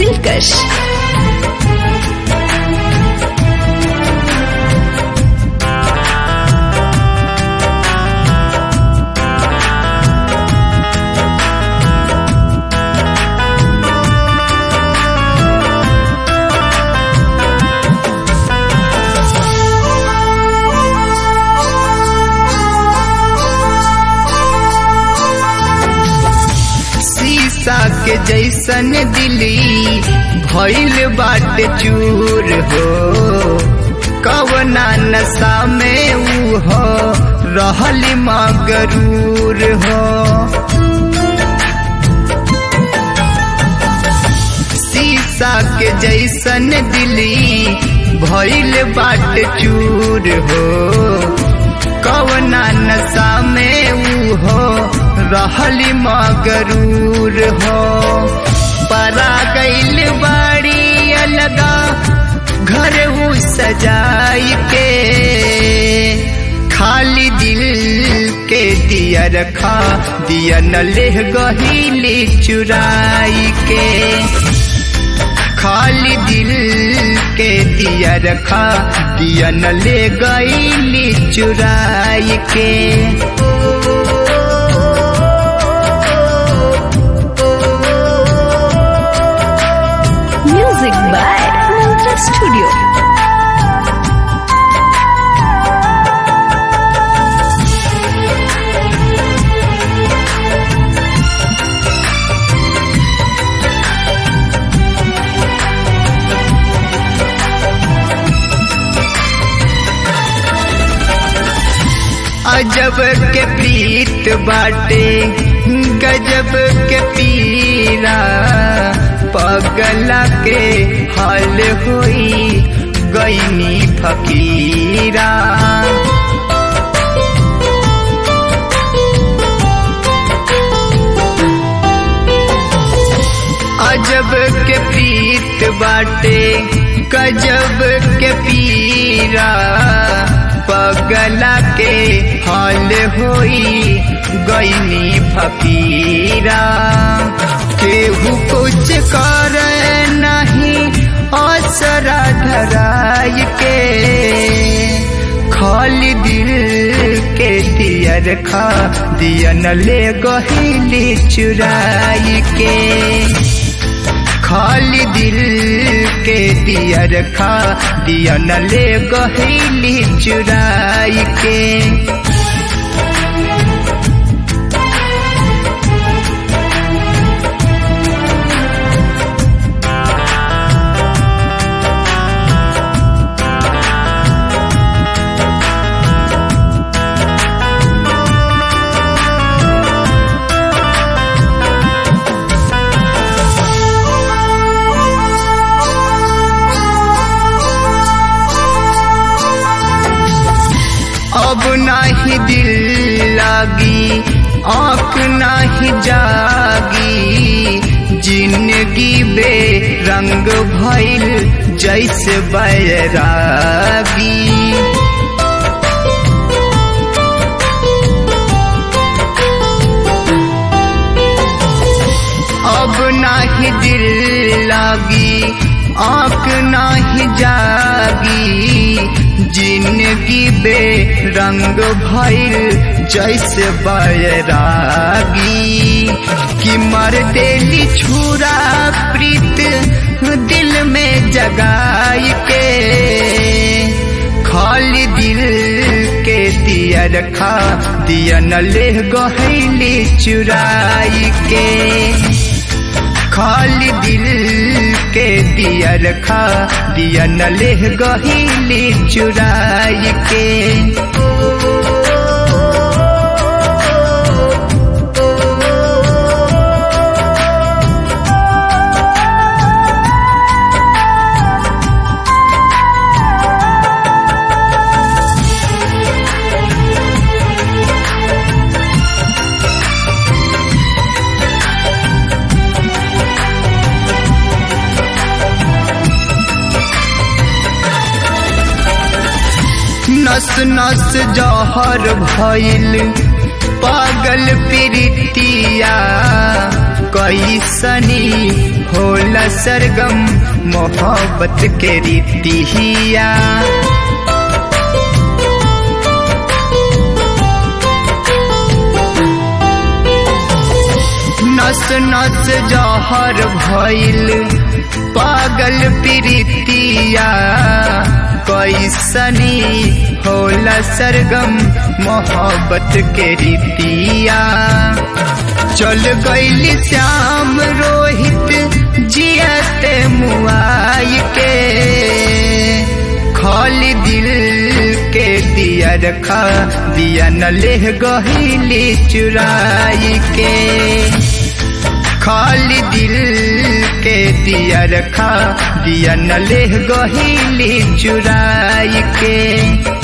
दिलकश शीशा के जैसन दिली भइल बाटे चूर हो कवना नशा में ऊ हो रहल मगरूर हो शीशा के जैसन दिली भइल बाटे चूर हो कवना नशा में ऊ हो रहल मगरूर हो परा गईल बाड़ी अलगा घर ऊ सजाई के खाली दिल के दिया रखा दिया न ले गहीली चुराई के खाली दिल के दिया रखा दिया न ले गईली चुराई के म्यूजिक बाय मंत्रा स्टूडियो अजब के प्रीत बाटे गजब के पीरा पगला के हाल होई गईनी फकीरा अजब के प्रीत बाटे गजब के पीरा पगला के हाल होई गईनी फकीरा केहू कुछ कर नहीं असरा धराई के खाली दिल के दिया रखा दिया न ले गहीली चुराई के खाली दिल के दिया रखा दिया न ले गहीली चुराई के अब नाही दिल लागी आँख नाही जागी जिंदगी बे रंग भइल जैसे बैरागी अब नाही दिल लागी आँख नाही जागी जिंदगी बे रंग भइल जैसे बैरागी कि मर देली छुरा प्रीत दिल में जगाई के खाली दिल के दिया रखा दिया न ले गहली चुराई के खाली दिल के दिया रखा दिया न ले गहीली चुराई के नस नस जहर भइल पागल प्रीतिया कैसनी होला सरगम मोहब्बत के रीतिया नस नस जहर भइल पागल प्रीतिया कैसनी होला सरगम मोहब्बत के रीतिया चल गईली श्याम रोहित जियते मुआई के खाली दिल के दिया रखा दिया न ले गहीली चुराई के खाली दिल के दिया रखा दिया न ले गहीली चुराई के